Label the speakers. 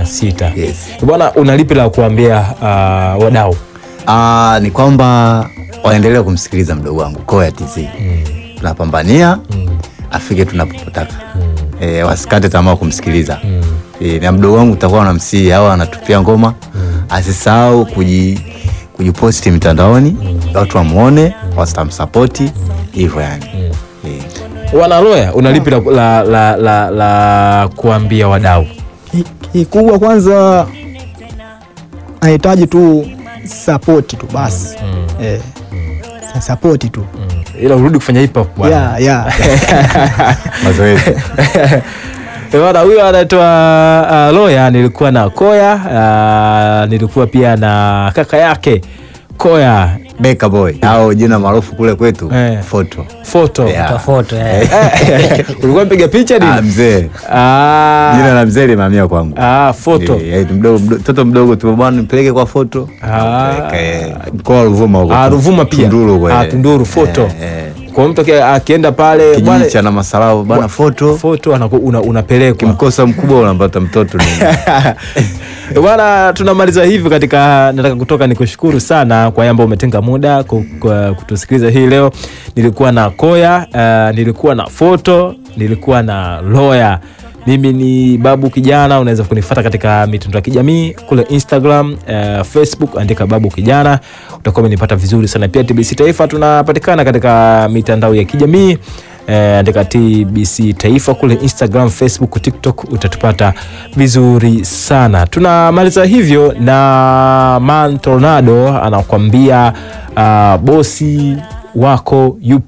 Speaker 1: sita.
Speaker 2: Yes.
Speaker 1: Bwana, una lipi la kuambia uh, wadau?
Speaker 2: Ah, ni kwamba waendelee kumsikiliza mdogo wangu Koya TZ. Tunapambania afike tunapotaka. Eh, wasikate tamaa kumsikiliza. Eh, na mdogo wangu utakuwa unamsihi au anatupia ngoma asisahau kuji kujiposti mitandaoni watu wamuone, wasitamsapoti hivyo yani. Eh.
Speaker 1: Wanaloya, una lipi la, la, la, la, la kuambia wadau?
Speaker 3: Ki- Kikubwa kwanza anahitaji tu sapoti tu basi eh, sa- sapoti tu
Speaker 1: Ila urudi kufanya hip hop bwana.
Speaker 3: yeah, yeah.
Speaker 2: Mazoezi.
Speaker 1: Eh, Bwana huyo anaitwa uh, Loya. Nilikuwa na Koya uh, nilikuwa pia na kaka yake Koya
Speaker 2: Beka boy au jina maarufu kule kwetu
Speaker 1: Eh.
Speaker 2: Foto.
Speaker 1: Foto.
Speaker 2: Yeah.
Speaker 4: Tafoto eh.
Speaker 1: Ulikuwa mpiga picha
Speaker 2: Ah,
Speaker 1: nini?
Speaker 2: mzee.
Speaker 1: Ah,
Speaker 2: Jina la mzee limehamia kwangu.
Speaker 1: ah, Foto.
Speaker 2: Eh, eh, mdogo mdo- mtoto mdogo tu bwana nipeleke kwa foto.
Speaker 1: Ah.
Speaker 2: Nipeleke, Mkoa wa Ruvuma huko.
Speaker 1: Ah, Ruvuma pia.
Speaker 2: Tunduru kwa
Speaker 1: Ah,
Speaker 2: ile.
Speaker 1: Tunduru, Foto.
Speaker 2: Eh, eh.
Speaker 1: Kwa mtu aki- akienda pale bwana,
Speaker 2: Kijiji cha na masalao bana foto.
Speaker 1: Foto anaku- una, unapelekwa
Speaker 2: Kimkosa mkubwa unapata mtoto ni.
Speaker 1: Eh, Bwana, tunamaliza hivi katika, nataka kutoka nikushukuru sana kwa yamba umetenga muda ku- kwa kutusikiliza hii leo. Nilikuwa na Koya, uh, nilikuwa na Foto, nilikuwa na Loya. Mimi ni Babu Kijana, unaweza kunifata katika mitandao ya kijamii kule Instagram, uh, Facebook, andika Babu Kijana, utakuwa umenipata vizuri sana. Pia TBC Taifa tunapatikana katika mitandao ya kijamii eh, andika TBC Taifa kule Instagram, Facebook, TikTok utatupata vizuri sana. Tunamaliza hivyo na Man Tornado anakuambia uh, bosi wako yupo